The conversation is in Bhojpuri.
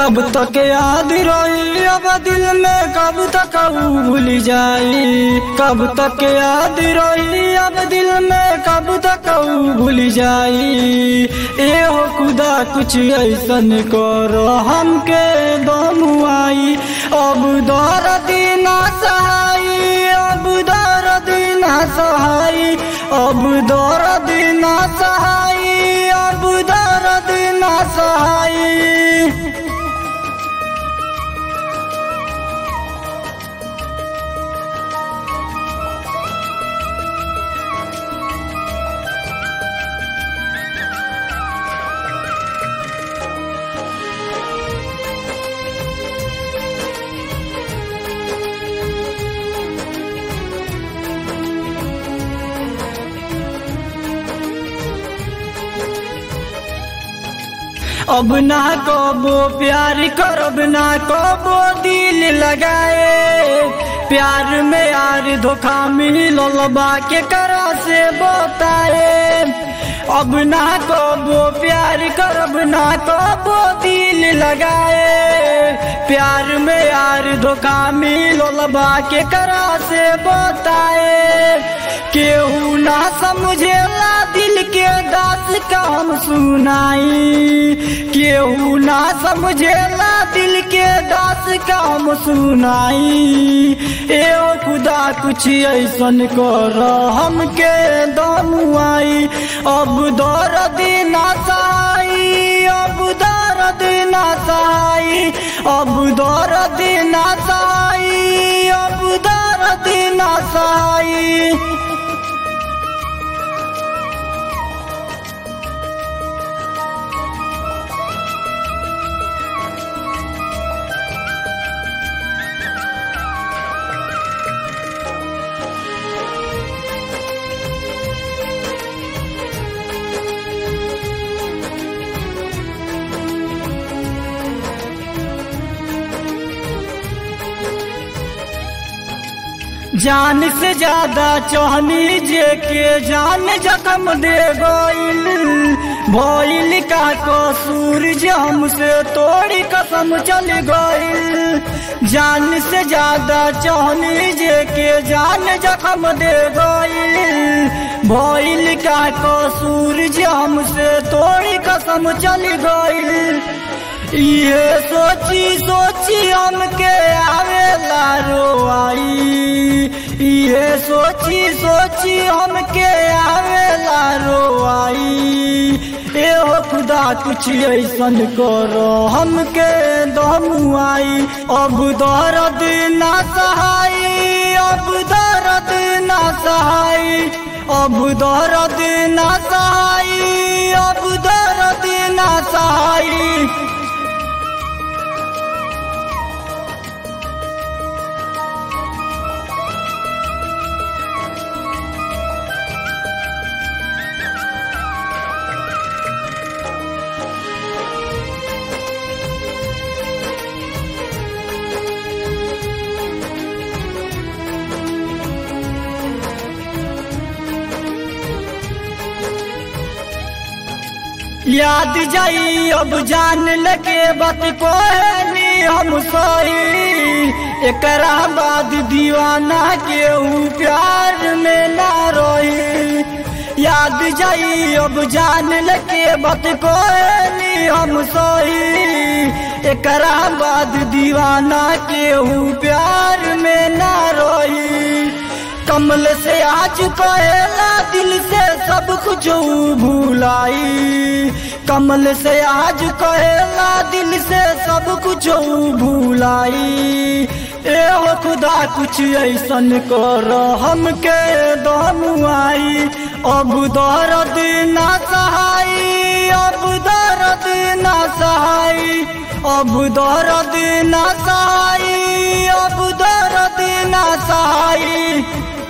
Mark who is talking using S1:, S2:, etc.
S1: कब तक याद रही अब दिल में कब तक ऊ भूल जाई कब तक याद रही अब दिल में कब तक ऊ भूल जाई ए हो खुदा कुछ ऐसन करो हमके दम आई अब दर्द ना सहाई अब दर्द ना सहाई अब दर्द ना सहाई अब दर्द ना सहाई अब ना कबो प्यार करब ना कबो दिल लगाए प्यार में यार धोखा मिलल बा के करा से बताए अब ना कबो प्यार करब ना कबो दिल लगाए प्यार में यार धोखा मिलल बा के करा से बताए केहू ना समझेला दिल के दास का हम सुनाई केहू ना समझेला दिल के दास का हम सुनाई ए ओ खुदा कुछ ऐसन कर हमके दम आई अब दर्द ना सहाई अब दर्द ना सहाई अब दर्द ना सहाई अब दर्द ना सहाई जान से ज्यादा चौहनी जे के जान जख्म दे गईल भइल का कसूर जे हमसे तोड़ी कसम चल गईल जान से ज्यादा चौहनी जे के जान जख्म दे गईल भइल का कसूर जे हमसे तोड़ी कसम चल गईल ये सोची सोची हमके आवेला रोआई ये सोची सोची हमके आवेला रोआई ए हो खुदा कुछ ऐसन करो हमके दम आई अब दर्द ना सहाई अब दर्द ना सहाई अब दर्द ना सहाई अब दर्द ना सहाई याद जाई अब जान लगे बात कहनी हम सही एकरा बाद दीवाना के ऊ प्यार में ना रही याद जाई अब जान लगे बात कहनी हम सही एकरा बाद दीवाना के ऊ प्यार में ना रही कमल से आज कहेला दिल से सब कुछ भूलाई कमल से आज कहेला दिल से सब कुछ भूलाई ए हो खुदा कुछ ऐसन कर हमके दम आई अब दर्द ना सहाई अब दर्द ना सहाई अब दर्द ना सहाई अब दर्द ना सहाई